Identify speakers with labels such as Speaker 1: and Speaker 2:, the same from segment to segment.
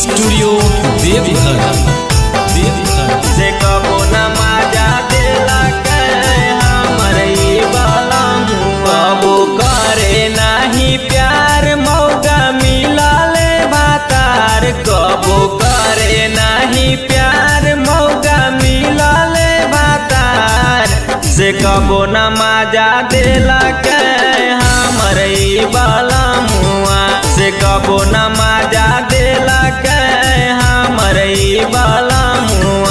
Speaker 1: studio Deoghar Deoghar
Speaker 2: से कबो न माजा देला के हमर ई बाला कबो करे नाही प्यार मौका मिलले भातार कबो करे नाही प्यार मौका मिलले भातार से कबो न माजा देला के हमर ई बाला मुआ से कबो न माजा देला के हमर ई बाला मुआ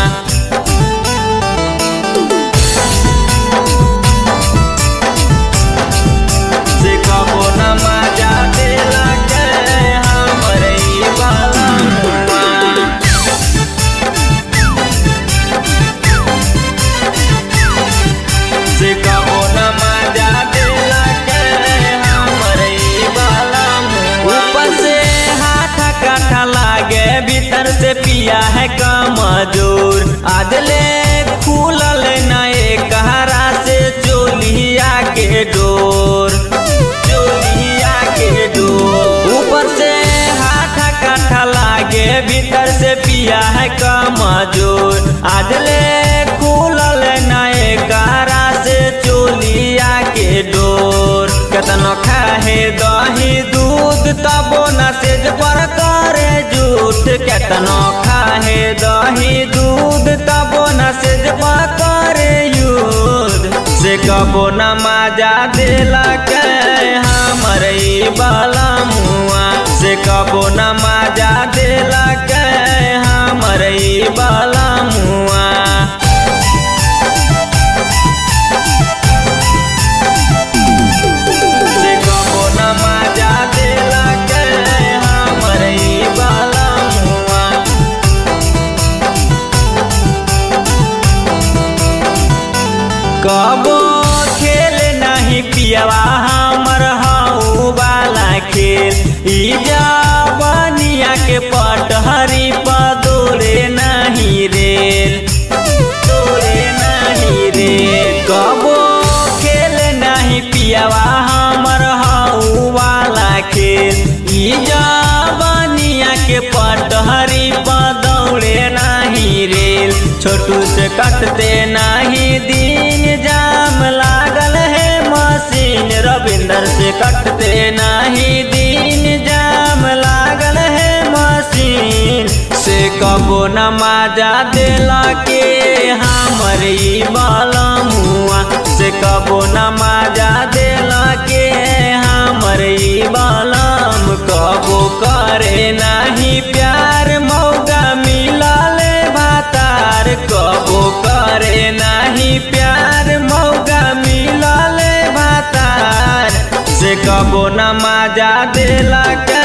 Speaker 2: से कबो न माजा देला के हमर ई बाला मुआ से कबो न माजा देला के हमर ई बाला मुआ ऊपर से हाथ काठा लागे भीतर से पिया है कमजोर आज ले खुलल नए कहरा से चोलिया के डोर चोलिया के डोर ऊपर से हाथ काठा लागे भीतर से पिया है कमजोर आज ले खुलल नए कहरा से चोलिया के डोर केतनो खाहे दही दूध तबो न सेज पर करे झूठ केतनो खाहे दही दूध तबो न सेज पर करे युद्ध से कबो न माजा देला के हमर ई बाला मुआ से कबो न माजा देला के हमर ई बाला मुआ से कबो न माजा देला के हमर ई बाला मुआ कबो खेल नहीं पियवा हमर हाउ वाला खेल ई जवनिया के पटहरी पदोरे नहीं रेल तोरे नहीं रेल कबो खेल नहीं पियवा हमर हाउ वाला खेल ई जवनिया के पटहरी पदौड़े नहीं रेल छोटू से कटते नहीं दिन जाम लागल है मशीन रविंदर से कटते नहीं दिन जाम लागल है मशीन से कबो न माजा देला के हमर ई बाला मुआ से कबो न माजा देला के हमर ई बालाम कबो करे नहीं प्यार मौका मिलले भातार कबो करे नहीं प्यार मौका मिलले भातार से कबो न माजा देला के